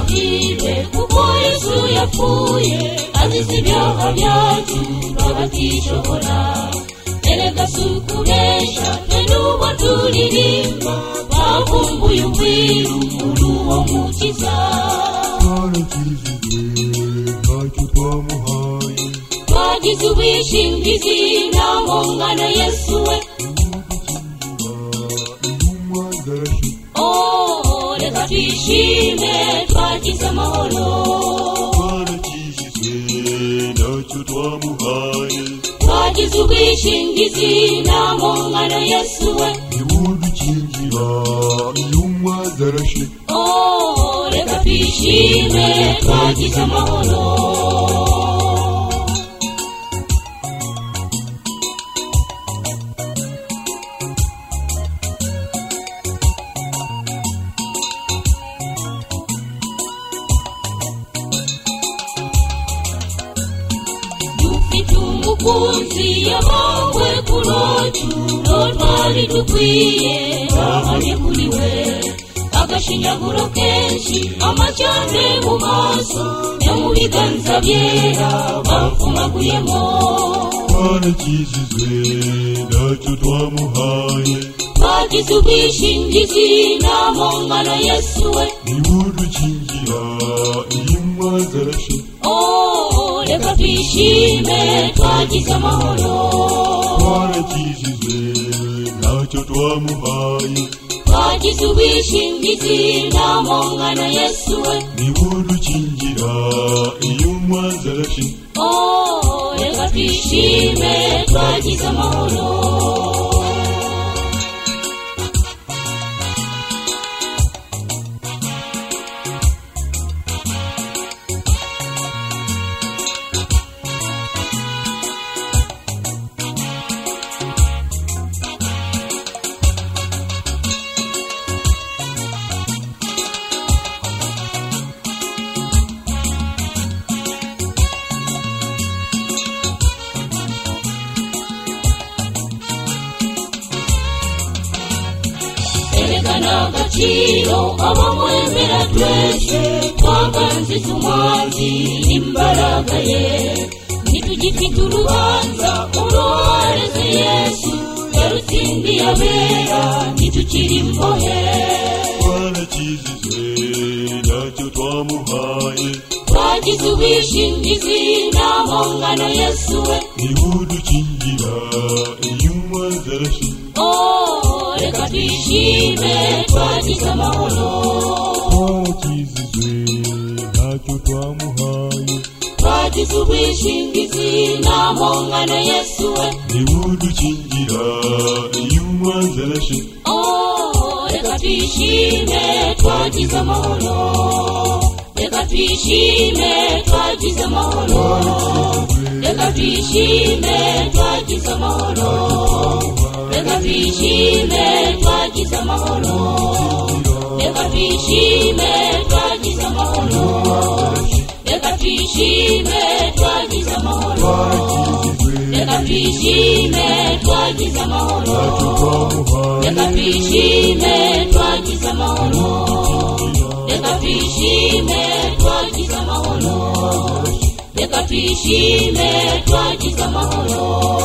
bibe kuko yesu yapfuye azize ibyaha byacu abatishoboye erega si ukubesha twe n'uwo turirimba bavumbuye ubwiru muri uwo mukiza twarakijijwe ntacyo twamuhaye twagize ubwishingizi nta nkongano yesu we intumwa zarashize oh reka twishime twagize amahoro twarakijijwe ntacyo twamuhaye twagize ubwishingizi nta nkongano yesu we ntibudukingira intumwa zarashize Oh, reka twishime twagize amahoro dufite umukunzi yabangwe ku rocu ntwari dukwiye babanye kuri we agashinyaguro kenshi amacyane mu maso no mu biganza byera bapfumaguyemo twarakijijwe ntacyo twamuhaye twagize ubwishingizi nta mpongano yesu we ntibudukingira intumwa zarashize oh reka twishime twagize amahoro twarakijijwe ntacyo twamuhaye twagize ubwishingizi nta mpongano yesu we ntibudukingira intumwa zarashize oh reka twishime twagize amahoro erekana agaciro abamwemera twese twaganze tumwanzi imbaraga ye ntitugifite urubanza uruhareze yesu yarutsindiye abera ntitukiri imbohe twarakijijwe ntacyo twamuhaye twagize ubwishingizi nta nkongano yesu we ntibudukingira intumwa zarashize oh reka twishime twagize amahoro twarakijijwe ntacyo twamuhaye twagize ubwishingizi nta nkongano yesu we ntibudukingira intumwa zarashize Oh, reka twishime twagize amahoro reka twishime twagize amahoro reka twishime twagize amahoro reka twishime twagize amahoro reka twishime twagize amahoro reka twishime twagize amahoro reka twishime twagize amahoro reka twishime twagize amahoro reka twishime twagize amahoro reka twishime twagize amahoro